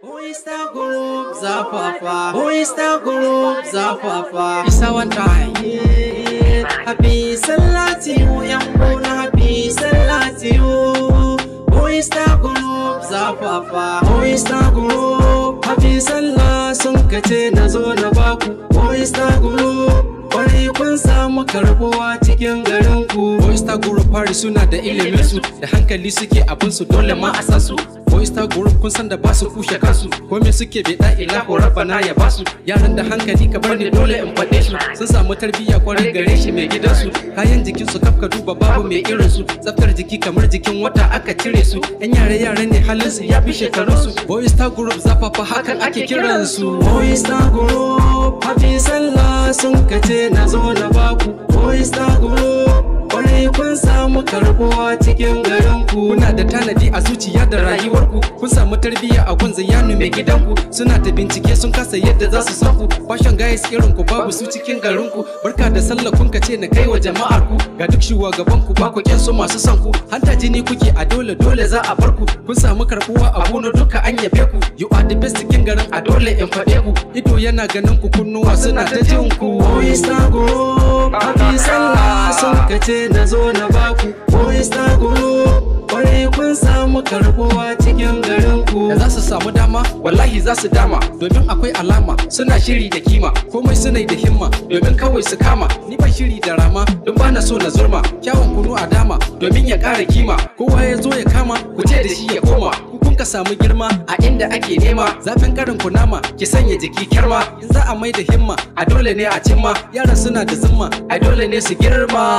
Oyster Group Zafafa Oyster Group Zafafa Isa one time yeah. Happy Sallah to you yan gona Happy Sallah to you Oyster Group Zafafa Oyster Group Happy Sallah sun kace na zo na baku Oyster Group Kwarai kun samu karbuwa cikin garin ku Oyster Group fari suna da ilimin su da hankali suke abin su dole ma a sa su Oyster Group kun san da ba su kushe kansu ko me suke beda ilahu rabbana ya basu yaran da hankali ka bar ni dole in faɗe su sun samu tarbiyya kwarai gare shi mai gidansu kayan jikin su kafka duba babu mai irin su tsaftar jiki kamar jikin wata aka cire su yan yare yare ne halin su ya fi shekarun su Oyster Group zafafa hakan ake kiran su Oyster Group hafi sallah sun kace na zo na baku Oyster Group kwarai kun samu karbuwa cikin garin ku kuna da tanadi a zuciya da rayuwarku kun samu tarbiyya a gun zayanu mai gidanku suna ta bincike sun kasa yadda za su san ku fashion guys irin ku babu su cikin garin ku barka da sallah kun kace na kai wa jama'ar ku ga duk shugaban ku ba ku kyan su masu son ku hanta jini kuke a dole dole za a bar ku kun samu karbuwa a gonar duka an yabe ku you are the best cikin garin a dole in faɗe ku ido yana ganin ku kunnuwa suna ta jin ku Oyster Group happy sallah sun kace na zo na baku Oyster Group kwarai kun samu karbuwa cikin garin ku da za su samu dama wallahi za su dama domin akwai alama suna shiri da kima komai suna da himma domin kawai su kama ni ban shiri da rama don bana so na zurma kyawun kunu a dama domin ya ƙara kima kowa ya zo ya kama ku ce da shi ya koma ku kun ka samu girma a inda ake nema zafin karin kunama ki sanya jiki kyarma in za a mai da himma a dole ne a cimma yaran suna da zimma a dole ne su girma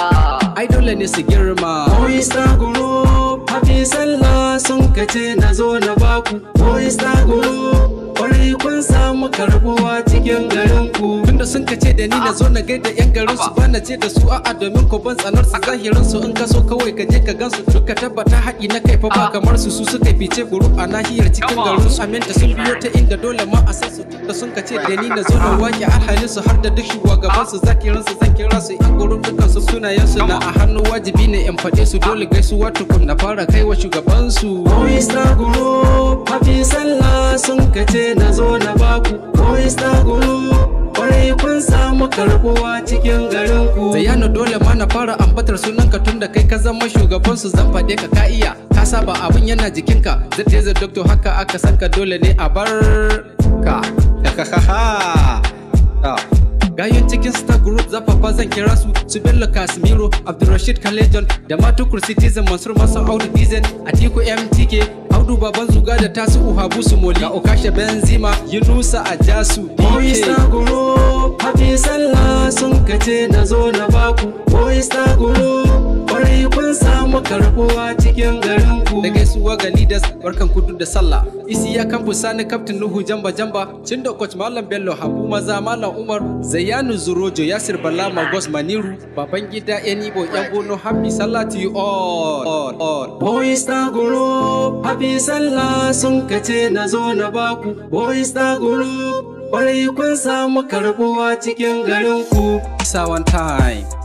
ai dole ne su girma Oyster Group hafi sallah sun kace na zo na baku Oyster Group kwarai kun samu karbuwa cikin garin ku tunda sun kace da ni na zo na gaida yan garin su bana ce da su a'a domin ko ban tsanar su zahirin su in ka so kawai ka je ka gansu duka tabbata haƙi na kai fa ba kamar su su suka fice group a nahiyar cikin garin su aminta sun biyo ta inda dole ma a san su da sun kace da ni na zo na waƙe alhalin su har da duk shugaban su zakirin su zan kira su yan group dukan su sunayen su na a hannu wajibi ne in faɗe su dole gaisuwa tukun na fara kai wa shugaban su Oyster Group hafi sallah sun kace na zo na baku Oyster Group kwarai kun samu karbuwa cikin garin ku Zayano dole ma na fara ambatar sunanka tun da kai ka zama shugaban su zan faɗe ka ka iya ka saba abin yana jikinka zai zai doctor haka aka san ka dole ne a bar ka Gayon cikin Star Group zafafa zan kira su su Bello Casimiro, Abdulrashid Kalejon da Matukur Citizen Mansur Masan Audu Dizen, Atiku MTK, Audu Baban Zuga da Tasu Uhabu Sumoli, ga Okasha Benzima, Yunusa Ajasu, Oyster Group, Happy Sallah sun kace na zo na baku, Oyster Group, kwarai kun samu karbuwa cikin garin ku. Da gaisuwa ga leaders barkan kudu da sallah. Isi ya kamfu sani kaftin Nuhu Jamba Jamba, Cindo Coach Malam Bello Habu Maza Malam Umar, Zayyanu Zurojo Yasir Bala Magos Maniru, Baban Gida Enibo Yan Bono Happy Sallah to you all. all, all. Oyster Group, Happy Sallah sun kace na zo na baku. Oyster Group, kwarai kun samu karbuwa cikin garin ku. Isa one time.